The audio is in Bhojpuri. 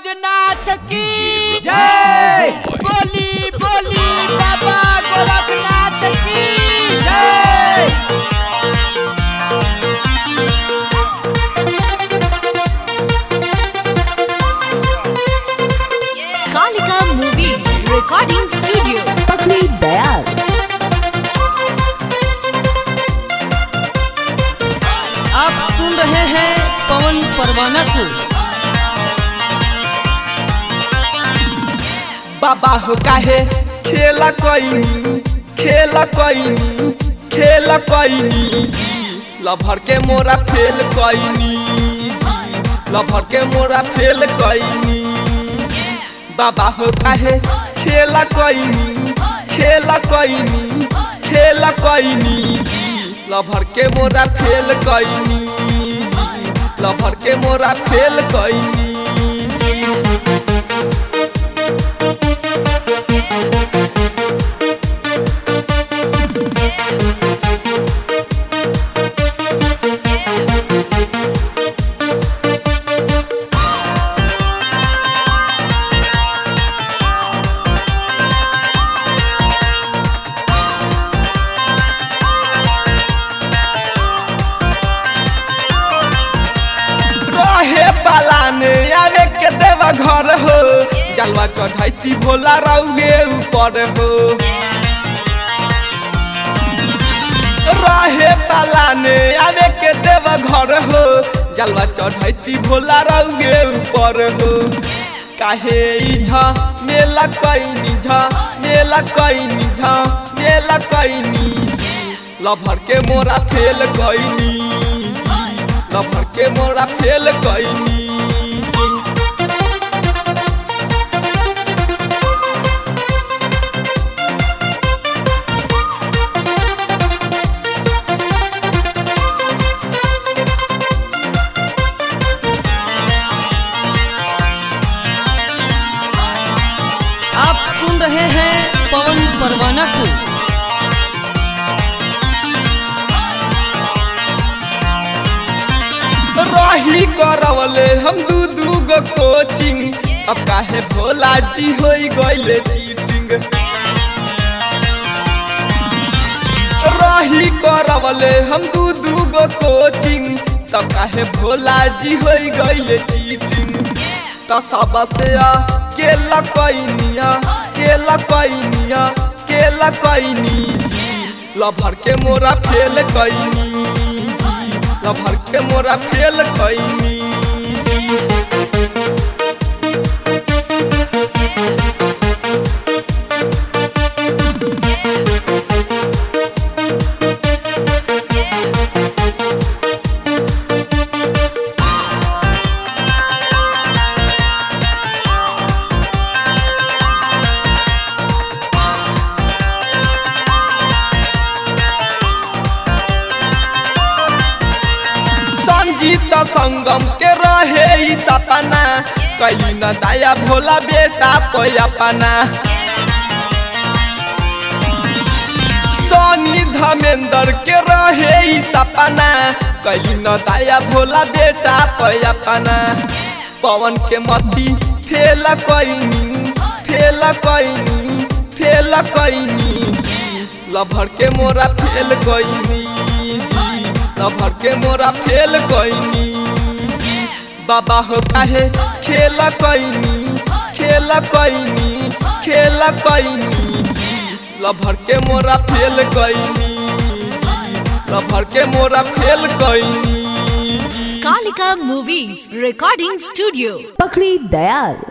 बैजनाथ की जय बोली बोली बाबा गोरखनाथ की जय कालिका मूवी रिकॉर्डिंग स्टूडियो पकड़ी दयाल आप सुन रहे हैं पवन परवाना को बाबा हो काहे खेला कोइनी खेला कोइनी खेला कोइनी लभर के मोरा फेल कोइनी लभर के मोरा फेल कोइनी बाबा हो काहे खेला कोइनी खेला कोइनी खेला कोइनी लभर के मोरा फेल कोइनी लभर के मोरा फेल कोइनी रहे पालाने आवे के देवा घर हो जलवा चढ़ैती भोला रउगे ऊपर हो रहे पालाने आवे के देवा घर हो जलवा चढ़ैती भोला रउगे ऊपर हो काहे इझा मेला कैनी झा मेला कैनी झा मेला कैनी लभर के मोरा फेल कैनी लभर के मोरा फेल कैनी आप सुन रहे हैं पवन परवाना को रही करवले हम दू दू गो कोचिंग अब काहे भोला जी होई गइले चीटिंग रही करवले हम दू दू गो कोचिंग तब काहे भोला जी होई गइले चीटिंग त सब से आ केला कैनिया केला कैनिया केला कैनी लभर के मोरा फेल कैनी लभर के मोरा फेल कैनी संजीत संगम के रहे ई सपना कैली न दया भोला बेटा कोई अपना सोनी धमेंद्र के रहे ई सपना कैली न दया भोला बेटा कोई अपना पवन के मती फेल कैनी फेल कैनी फेल कैनी लभर के मोरा फेल कैनी लभर के मोरा फेल कैनी बाबा हो काहे खेल कैनी खेल कैनी खेल कैनी लभर के मोरा फेल कैनी लभर के मोरा फेल कैनी कालिका मूवी रिकॉर्डिंग स्टूडियो पकड़ी दयाल